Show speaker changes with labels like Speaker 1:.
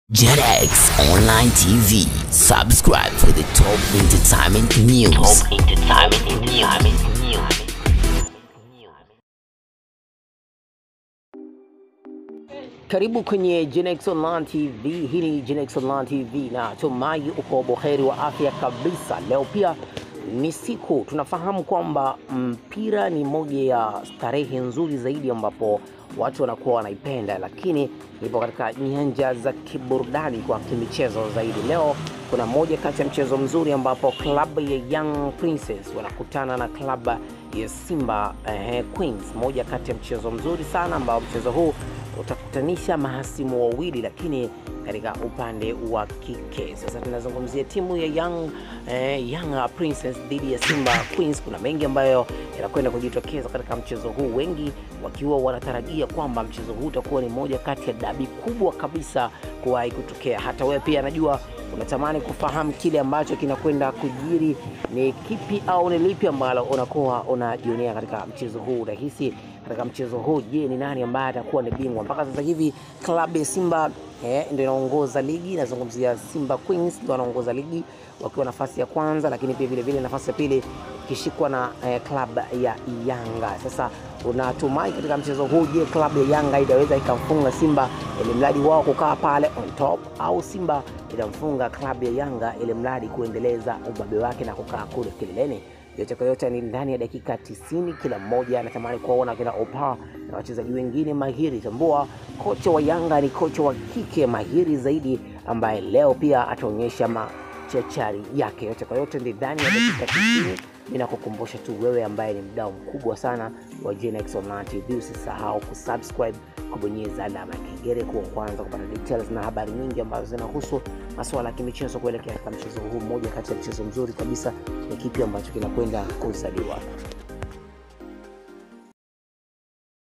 Speaker 1: JetX Online TV. Subscribe for the top entertainment news. Top entertainment news.
Speaker 2: Karibu kwenye Genex Online TV. Hii ni Genex Online TV na tumai uko boheri wa afya kabisa. Leo pia ni siku tunafahamu kwamba mpira ni moja ya starehe nzuri zaidi ambapo watu wanakuwa wanaipenda, lakini ipo katika nyanja za kiburudani kwa kimichezo zaidi. Leo kuna moja kati ya mchezo mzuri ambapo klabu ya Young Princess wanakutana na klabu ya Simba eh, Queens, moja kati ya mchezo mzuri sana ambao mchezo huu utakutanisha mahasimu wawili lakini katika upande wa kike. Sasa tunazungumzia timu ya Young, eh, Young Princess dhidi ya Simba Queens. Kuna mengi ambayo yanakwenda kujitokeza katika mchezo huu, wengi wakiwa wanatarajia kwamba mchezo huu utakuwa ni moja kati ya dabi kubwa kabisa kuwahi kutokea. Hata wewe pia najua unatamani kufahamu kile ambacho kinakwenda kujiri ni kipi au ni lipi ambalo unakuwa unajionea katika mchezo huu. Unahisi katika mchezo huu, je, ni nani ambaye atakuwa ni bingwa? Mpaka sasa hivi klabu ya Simba eh, ndio inaongoza ligi. Nazungumzia Simba Queens ndio wanaongoza ligi wakiwa nafasi ya kwanza, lakini pia vile vile nafasi ya pili ikishikwa na eh, klabu ya Yanga. Sasa unatumai katika mchezo huu, je, klabu ya Yanga itaweza ikamfunga Simba ili mradi wao kukaa pale on top, au Simba itamfunga klabu ya Yanga ili mradi kuendeleza ubabe wake na kukaa kule kileleni? yote kwa yote ni ndani ya dakika 90. Kila mmoja anatamani kuwaona kina Opa na wachezaji wengine mahiri. Tambua kocha wa Yanga ni kocha wa kike mahiri zaidi, ambaye leo pia ataonyesha machachari yake. Yote kwa yote ni ndani ya dakika 90. Ninakukumbusha tu wewe ambaye ni mdau mkubwa sana wa Genex Online TV, usisahau kusubscribe, kubonyeza alama ya kengele kuwa kwanza kupata details na habari nyingi ambazo zinahusu masuala ya kimichezo kuelekea katika mchezo huu. Mmoja kati ya mchezo mzuri kabisa ni kipi ambacho kinakwenda kuzaliwa.